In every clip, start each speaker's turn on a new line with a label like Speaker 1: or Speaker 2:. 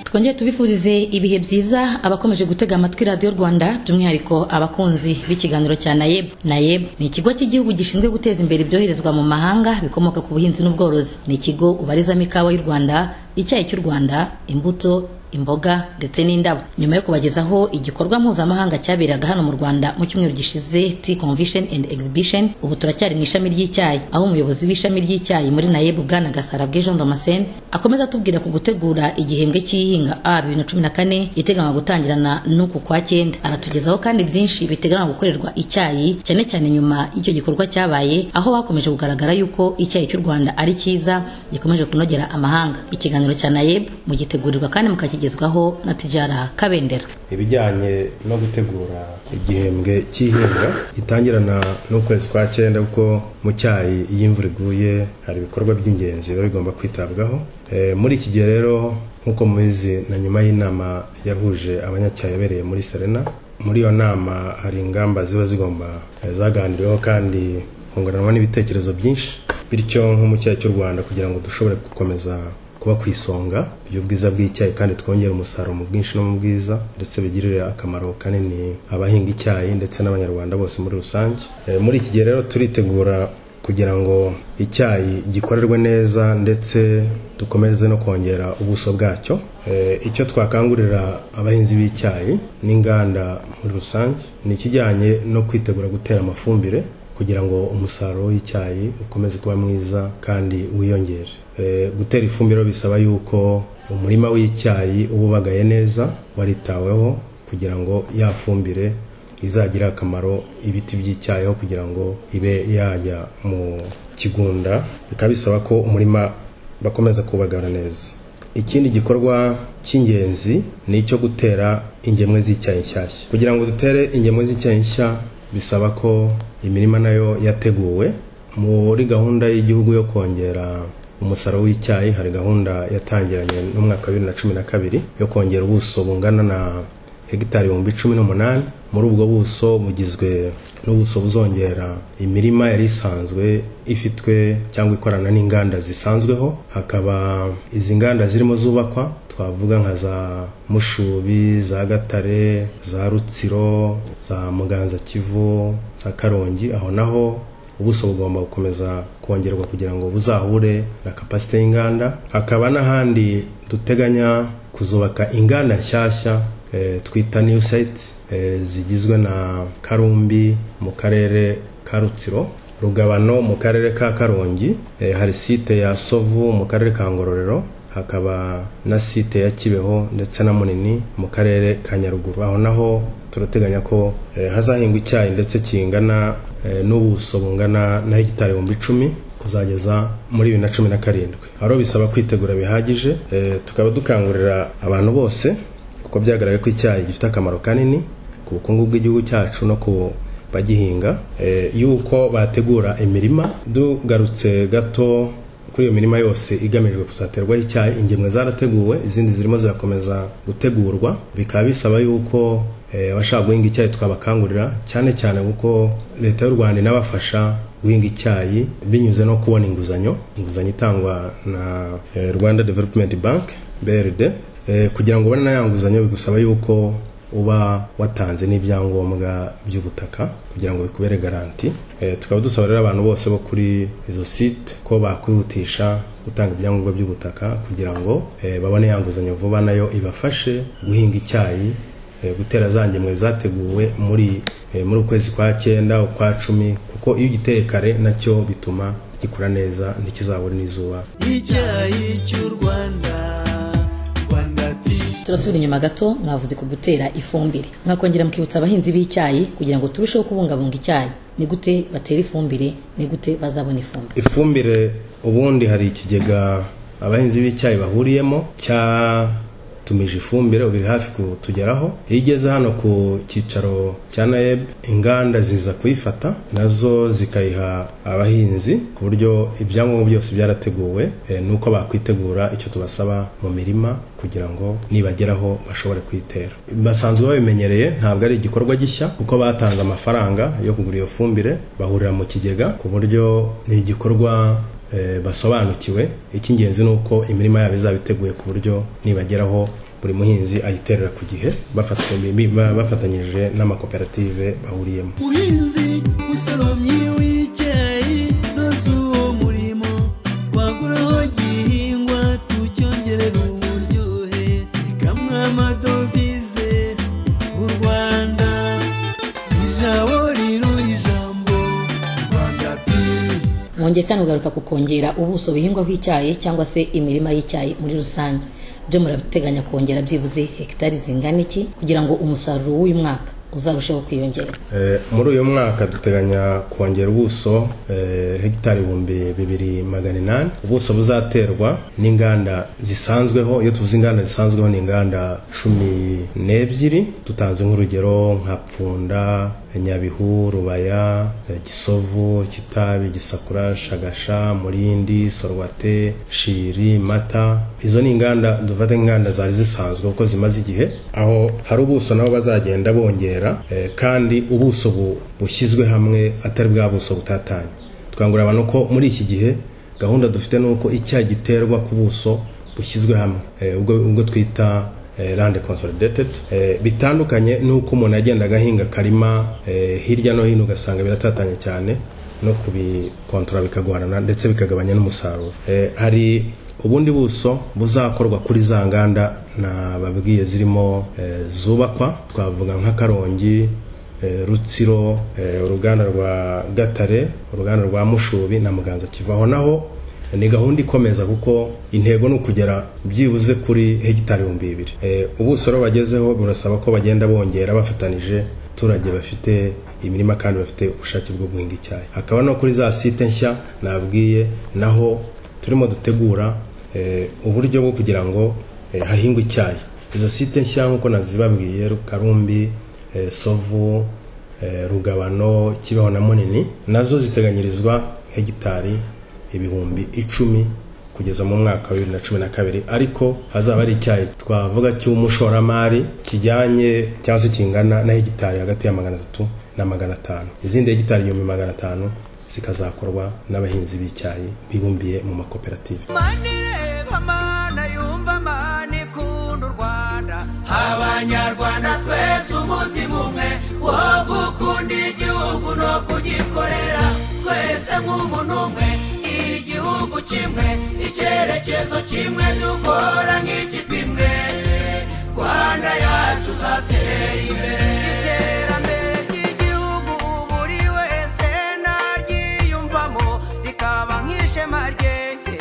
Speaker 1: tukomeze tubifurize ibihe byiza abakomeje gutega amatwi radiyo rwanda by'umwihariko abakunzi b'ikiganiro cya nayebu nayebu ni ikigo cy'igihugu gishinzwe guteza imbere ibyoherezwa mu mahanga bikomoka ku buhinzi n'ubworozi ni ikigo ubarizamo ikawa y'u rwanda icyayi cy'u rwanda imbuto imboga ndetse n'indabo nyuma yo kubagezaho igikorwa mpuzamahanga cyaberaga hano mu rwanda mu cyumweru gishize tea convention and exhibition ubu turacyari mu ishami ry'icyayi aho umuyobozi w'ishami ry'icyayi muri nayebu bwana gasarabwe jean damascene akomeza atubwira ku gutegura igihembwe cy'ihinga a bibiri na cumi na kane giteganywa gutangirana n'uku kwa cyenda aratugezaho kandi byinshi biteganywa gukorerwa icyayi cyane cyane nyuma y'icyo gikorwa cyabaye aho bakomeje kugaragara yuko icyayi cy'u rwanda ari cyiza gikomeje kunogera amahanga ikiganiro cya nayebu mugitegurirwa kandi mukakigeza kigezwaho na tijara kabendera
Speaker 2: ibijyanye no gutegura igihembwe cy'ihinga gitangirana n'ukwezi kwa cyenda kuko mu cyayi iyo imvura iguye hari ibikorwa by'ingenzi biba bigomba kwitabwaho muri iki gihe rero nk'uko mubizi na nyuma y'inama yahuje abanyacyayi yabereye muri serena muri iyo nama hari ingamba ziba zigomba zaganiriweho kandi kunguranwa n'ibitekerezo byinshi bityo nko mu cyayi cy'u rwanda kugira ngo dushobore gukomeza kuba ku isonga ry'ubwiza bw'icyayi kandi twongera umusaruro mu bwinshi no mu bwiza ndetse bigirire akamaro kanini abahinga icyayi ndetse n'abanyarwanda bose muri rusange muri iki gihe rero turitegura kugira ngo icyayi gikorerwe neza ndetse dukomeze no kongera ubuso bwacyo icyo twakangurira abahinzi b'icyayi n'inganda muri rusange ni ikijyanye no kwitegura gutera amafumbire kugira ngo umusaruro w'icyayi ukomeze kuba mwiza kandi wiyongere gutera ifumbire bisaba yuko umurima w'icyayi uba ubagaye neza waritaweho kugira ngo ya fumbire izagirire akamaro ibiti by'icyayiho kugira ngo ibe yajya mu kigunda bikaba bisaba ko umurima bakomeza kubagara neza ikindi gikorwa cy'ingenzi ni icyo gutera ingemwe z'icyayi nshyashya kugira ngo dutere ingemwe z'icyayi nshya bisaba ko imirima nayo yateguwe muri gahunda y'igihugu yo kongera umusaruro w'icyayi hari gahunda yatangiranye n'umwaka wa bibiri na cumi na kabiri yo kongera ubuso bungana na hegitari ibihumbi cumi n'umunani muri ubwo buso bugizwe n'ubuso buzongera imirima yari isanzwe ifitwe cyangwa ikorana n'inganda zisanzweho hakaba izi nganda zirimo zubakwa twavuga nka za mushubi za gatare za rutsiro za muganza kivu za karongi aho naho ubuso bugomba gukomeza kongerwa kugira ngo buzahure na kapasite y'inganda hakaba n'ahandi duteganya kuzubaka inganda nshyashya twita new site zigizwe na karumbi mu karere ka rutsiro rugabano mu karere ka karongi hari site ya sovu mu karere ka ngororero hakaba na site ya kibeho ndetse na munini mu karere ka nyaruguru aho naho turateganya ko hazahingwa icyayi ndetse kingana n'ubuso bungana na hegitari ibihumbi icumi kuzageza muri bibiri na cumi na karindwi aho bisaba kwitegura bihagije tukaba dukangurira abantu bose kuko byagaragaye ko icyayi gifite akamaro kanini ku bukungu bw'igihugu cyacu no ku bagihinga yuko bategura imirima dugarutse gato kuri iyo mirima yose igamijwe kuzaterwaho icyayi ingemwe zarateguwe izindi zirimo zirakomeza gutegurwa bikaba bisaba yuko abashaka guhinga icyayi twabakangurira cyane cyane kuko leta y'u rwanda inabafasha guhinga icyayi binyuze no kubona inguzanyo inguzanyo itangwa na rwanda development bank brd kugira ngo ubone ya nguzanyo bigusaba yuko uba watanze n'ibyangombwa by'ubutaka kugira ngo bikubere garanti tukaba dusaba rero abantu bose bo kuri izo site ko bakwihutisha gutanga ibyangombwa by'ubutaka kugira ngo babone ya nguzanyo vuba nayo ibafashe guhinga icyayi gutera za ngemwe zateguwe muri muri ukwezi kwa cyenda ukwa cumi kuko iyo ugiteye kare nacyo bituma gikura neza ntikizabure n'izuba
Speaker 3: icyayi cy'u rwanda
Speaker 1: turasubira inyuma gato mwavuze ku gutera ifumbire mwakongera mukibutsa abahinzi b'icyayi kugira ngo turusheho kubungabunga icyayi ni gute batera ifumbire ni gute bazabona ifumbire
Speaker 2: ifumbire ubundi hari ikigega abahinzi b'icyayi bahuriyemo cyatumije ifumbire ubu iri hafi kutugeraho iyo igeze hano ku cyicaro cya nayeb inganda ziza kuyifata nazo zikayiha abahinzi ku buryo ibyangombwa byose byarateguwe ni uko bakwitegura icyo tubasaba mu mirima kugira ngo nibageraho bashobore kuyitera basanzwe babimenyereye ntabwo ari igikorwa gishya kuko batanze amafaranga yo kugura iyo fumbire bahurira mu kigega ku buryo ni igikorwa basobanukiwe icy'ingenzi ni uko imirima yabo izaba iteguye ku buryo nibageraho buri muhinzi ayiterera ku gihe bafatanye- ba- bafatanyije n'amakoperative bahuriyemo
Speaker 3: muhinzi musoromyi w'icyayi noze uwo murimo twaguraho igihingwa tucyongerera uburyohe gikamwa amadovize u rwanda ijabo rirura ijambo rwanda ati
Speaker 1: mwongeye kandi kugaruka ku kongera ubuso bihingwaho icyayi cyangwa se imirima y'icyayi muri rusange byo murabiteganya kongera byibuze hegitari zingana iki kugira ngo umusaruro w'uyu mwaka uzarusheho kwiyongera
Speaker 2: Eh, muri uyu mwaka duteganya kongera ubuso eh, hegitari ibihumbi bibiri magana inani ubuso buzaterwa n'inganda zisanzweho iyo tuvuze inganda zisanzweho ni inganda cumi n'ebyiri tutanze nk'urugero nka pfunda nyabihu rubaya eh, gisovu kitabi gisakura shagasha murindi sorwate shiri mata izo ni inganda dufate nk'inganda zari zisanzwe kuko zimaze igihe aho hari ubuso nabo bazagenda bongera eh, kandi ubuso bu- bushyizwe hamwe atari bwa buso butatanye tukangurira abantu ko muri iki gihe gahunda dufite ni uko icyaha giterwa ku buso bushyizwe hamwe eh, ubwo ubwo twita eh, land consolidated Eh, bitandukanye n'uko umuntu yagenda agahinga akarima eh, hirya no hino ugasanga biratatanye cyane no kubikontora bikagorana ndetse bikagabanya n'umusaruro Eh, hari ubundi buso buzakorwa kuri za nganda nababwiye zirimo eh, zubakwa twavuga nk'akarongi eh, rutsiro eh, uruganda rwa gatare uruganda rwa mushubi na muganza kivaho naho ni gahunda ikomeza kuko intego ni ukugera byibuze kuri hegitari ibihumbi bibiri Eh, ubuso rero bagezeho burasaba ko bagenda bongera bafatanije abaturage bafite imirima kandi bafite ubushake bwo guhinga icyayi hakaba no kuri za site nshya nabwiye naho turimo dutegura eh, uburyo bwo kugira ngo eh, hahingwe icyayi izo site nshya nk'uko nazibabwiye karumbi eh, sovu eh, rugabano kibeho na munini nazo ziteganyirizwa hegitari ibihumbi icumi kugeza mu mwaka wa bibiri na cumi na kabiri ariko hazaba ari icyayi twavuga cy'umushoramari kijyanye cyangwa se kingana na hegitari hagati ya magana atatu na magana atanu izindi hegitari igihumbi magana atanu zikazakorwa n'abahinzi b'icyayi bibumbiye mu makoperative
Speaker 4: mani reba mana yumva mani ikunda u rwanda abanyarwanda twese umutima umwe wo gukunda igihugu no kugikorera twese nk'umuntu umwe igihugu kimwe icyerekezo kimwe dukora nk'ikipe imwe rwanda yacu uzatera imbere iterambere ry'igihugu buri wese naryiyumvamo rikaba nk'ishema ryenge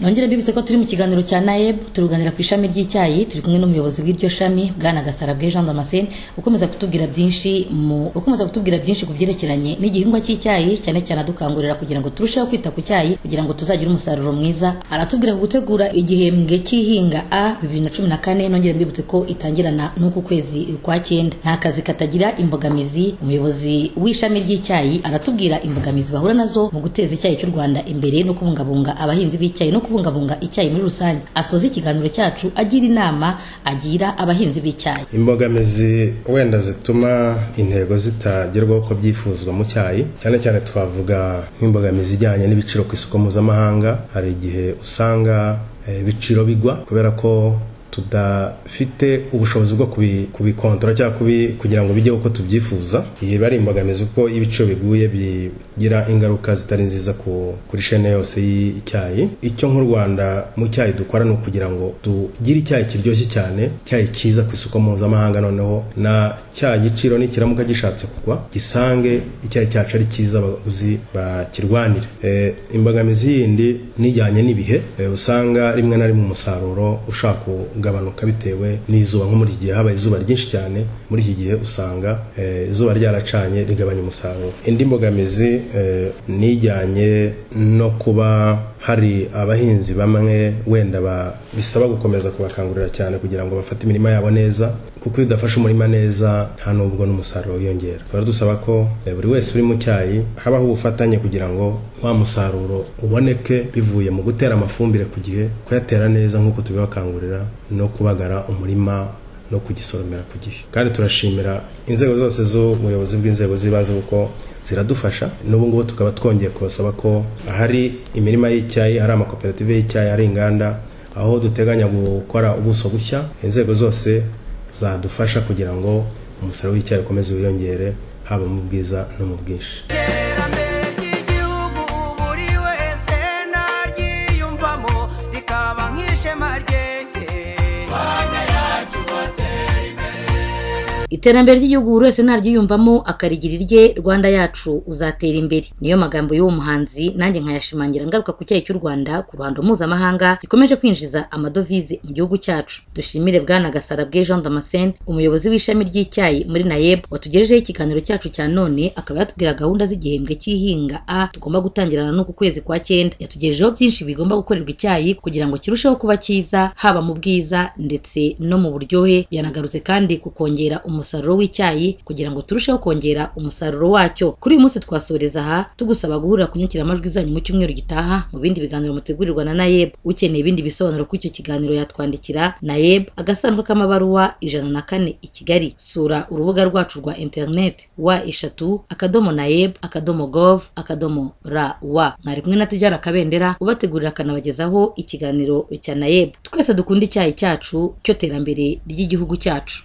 Speaker 1: nongere mbibutse ko turi mu kiganiro cya nayeb turuganira ku ishami ry'icyayi turi kumwe n'umuyobozi w'iryo shami bwana gasara bwe jean damascene ukomeza kutubwira byinshi mu ukomeza kutubwira byinshi ku byerekeranye n'igihingwa cy'icyayi cyane cyane adukangurira kugira ngo turusheho kwita ku cyayi kugira ngo tuzagire umusaruro mwiza aratubwira ku gutegura igihembwe cy'ihinga a bibiri na cumi na kane nongere mbibutse ko itangirana n'uku kwezi kwa cyenda nta kazi katagira imbogamizi umuyobozi w'ishami ry'icyayi aratubwira imbogamizi bahura nazo mu guteza icyayi cy'u rwanda imbere no kubungabunga abahinzi b'icyayi no kubungabunga icyayi muri rusange asoza ikiganiro cyacu agira inama agira abahinzi b'icyayi
Speaker 2: imbogamizi wenda zituma intego zitagerwaho uko byifuzwa mu cyayi cyane cyane twavuga nk'imbogamizi ijyanye n'ibiciro ku isoko mpuzamahanga hari igihe usanga eh, ibiciro bigwa kubera ko tudafite ubushobozi bwo kubi- kubikontora cyangwa kubi- kugira ngo bijye uko tubyifuza iyi iba ari imbogamizi kuko iyo ibiciro biguye bigira ingaruka zitari nziza ku- kuri shene yose y'icyayi icyo nk'u rwanda mu cyayi dukora ni ukugira ngo tugire icyayi kiryoshye cyane icyayi cyiza ku isoko mpuzamahanga noneho na cya giciro nikiramuka gishatse kugwa gisange icyayi cyacu ari cyiza abaguzi bakirwanire Eh, imbogamizi yindi nijyanye n'ibihe eh, usanga rimwe na rimwe umusaruro ushaka kugabanuka bitewe n'izuba nko muri iki gihe habaye izuba ryinshi cyane muri iki gihe usanga eh, izuba ryaracanye rigabanya umusaruro indi mbogamizi eh, nijyanye no kuba hari abahinzi bamwe wenda ba- bisaba gukomeza kubakangurira cyane kugira ngo bafate imirima yabo neza kuko iyo udafashe umurima neza nta nubwo n'umusaruro wiyongera tuba dusaba ko eh, buri wese uri mu cyayi habaho ubufatanye kugira ngo wa musaruro uboneke bivuye mu gutera amafumbire ku gihe kuyatera neza nk'uko tubibakangurira no kubagara umurima no kugisoromera ku gihe kandi turashimira inzego zose z'ubuyobozi bw'inzego z'ibanze kuko ziradufasha n'ubu ngubu tukaba twongeye kubasaba ko ahari imirima y'icyayi hari amakoperative y'icyayi hari inganda aho duteganya gukora ubuso bushya inzego zose zadufasha kugira ngo umusaruro w'icyayi ukomeze wiyongere haba mu bwiza no mu bwinshi
Speaker 4: iterambere ry'igihugu buri wese naryiyumvamo rikaba nk'ishema ryeye
Speaker 1: iterambere ry'igihugu buri wese naryiyumvamo akarigirira irye rwanda yacu uzatera imbere niyo magambo y'uwo muhanzi nanjye nkayashimangira ngaruka ku cyayi cy'u rwanda ku ruhando mpuzamahanga gikomeje kwinjiza amadovize mu gihugu cyacu dushimire bwana gasarabwe jean damascene umuyobozi w'ishami ry'icyayi muri nayeb watugejejeho ikiganiro cyacu cya none akaba yatubwira gahunda z'igihembwe cy'ihinga a tugomba gutangirana n'uku kwezi kwa cyenda yatugejejeho byinshi bigomba gukorerwa icyayi kugira ngo kirusheho kuba cyiza haba mu bwiza ndetse no mu buryohe yanagarutse kandi ku kongera umusaruro w'icyayi kugira ngo turusheho kongera umusaruro wacyo kuri uyu munsi twasoreza aha tugusaba guhurira ku nyakiramajwi zanyu mu cyumweru gitaha mu bindi biganiro mutegurirwa na nayeb ukeneye ibindi bisobanuro kuri icyo kiganiro yatwandikira nayeb agasanduku k'amabaruwa ijana na kane i kigali sura urubuga rwacu rwa interineti wa eshatu akadomo nayeb akadomo gov akadomo ra wa mwari kumwe na tujyana akabendera ubategurira akanabagezaho ikiganiro cya nayeb twese dukunda icyayi cyacu cyo terambere ry'igihugu cyacu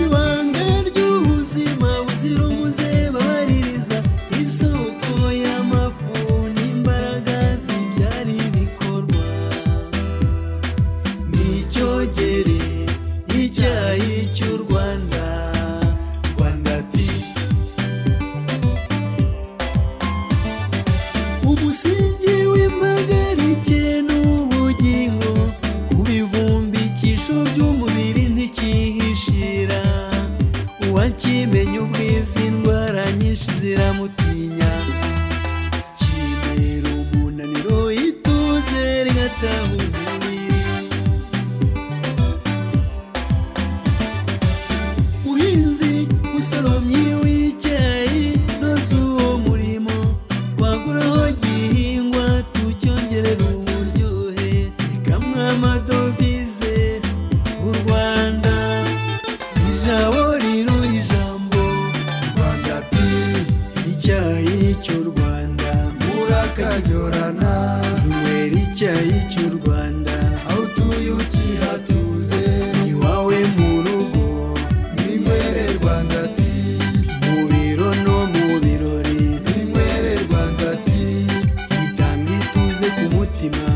Speaker 3: ibanga ry'ubuzima buzira umuze baririza isoko y'amafu n'imbaraga zibyara ibikorwa n'icyogere icyayi cy'u rwanda rwanda ti umusingi w'impagarike n'ubugingo ku bivumbikisho by'umubiri ntikihishira uwakimenya ubwiza indwara nyinshi ziramutinya kibera umunaniro ituze rigataha umubiri muhinzi usoromyi w'icyayi noze uwo murimo twaguraho igihingwa tucyongerera uburyohe kamwe amadovize u rwanda ijabo riro ijambo rwanda ati icyayi cy'u rwanda murakajyorana inywera icyayi cy'u rwanda aho utuye ukihatuze iwawe mu rugo ninywere rwanda ati mu biro no mu birori ninywere rwanda ati itanga ituze ku mutima